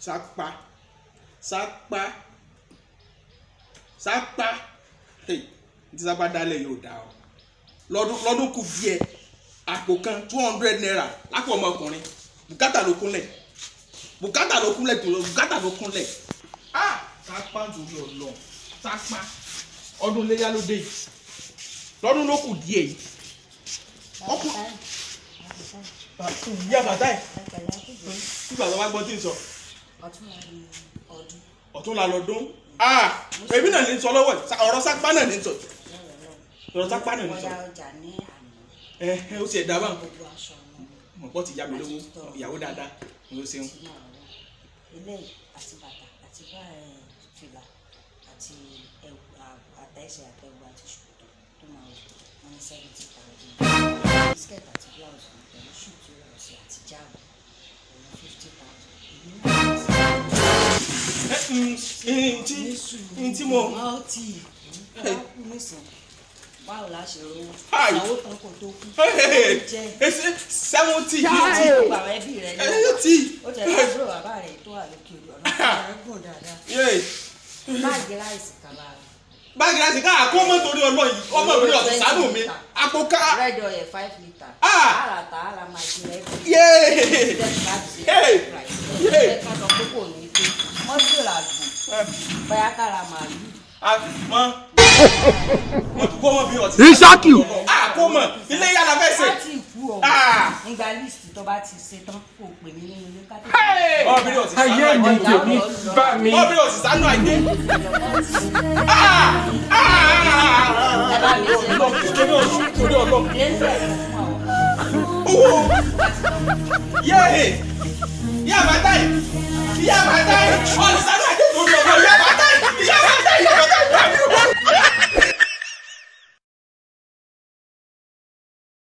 sápá sápá sápá hey ní tí sápá dálẹ̀ yóò dá o lọ́dún lọ́dún kù díẹ̀ àpò kan two hundred naira lápò ọmọkùnrin bùkátà ló kúnlẹ̀ bùkátà ló kúnlẹ̀ tó lọ bùkátà ló kúnlẹ̀ ah sápá nítorí ọlọ sápá ọdún iléyà ló dé yìí lọ́dún ló kù díẹ̀ yìí ọkùnrin ìyá bàtà ẹ̀ nígbà tó bá gbọ́ tí ń sọ ọ̀tún la lọ́dún ah èmi náà ní sọ lọ́wọ́ ẹ̀ ọ̀rọ̀ sápá náà ní sọ ọ̀rọ̀ sápá náà ní sọ ẹ ẹ ó sì ẹ̀ dábàá mọ̀ pọ́ ti yá mi lówó ìyàwó dáadáa ni ó ṣeun. eléyìí àti bàtà àti bá ẹ fìlà àti ẹwù àtẹ̀sẹ̀ àtẹ̀wù àti ṣòkòtò tó máa wọ̀ wọ́n ní seventy thousand skirt àti blouse pẹ̀lú shoe tí ó rọ̀ sí àti jáàbù pẹ̀lú fifty thousand èmi ẹ ǹ tí ǹ tí mo náà ti ẹ kú nísìn báwo la ṣe rówó Hi. ìyàwó kan kò tó kú jẹ ẹsẹ seventy gbogbo àwọn ẹbí rẹ ní eighty ó tẹ lábúrò bàbá rẹ tó wà lókè odò ọ̀nà rẹ gùn dáadáa yé báàgì ráìsì kan lára báàgì láti ká àkó mọ́ torí ọlọ́ yìí ọmọ mi ọ̀sẹ̀ sánú mi àpò ká red oil five litre Ah. àràtà àrà máa ṣe rẹ bí yé Hey. Hey. ẹ kàn sọ pé kò ní pé mọ́tò làgùn bóyá kára màálù mọ mo kó mọ bí ọtí Isaki. àkó mọ ilé yàrá fẹ́ sè láti ìkú ọ Ah. nígbà líìsì tó bá ti ṣe tán kò pè mí nínú ilé ká ọmọ mi ọtí sánú ayé mi àìdé tèmi bá mi. ọmọ mi ọtí sánú àìdé ẹ bá mi ṣe lọ torí ọlọ́ torí ọlọ́ lẹ́sẹ̀ fún àwọn owó yé yé àbátá yìí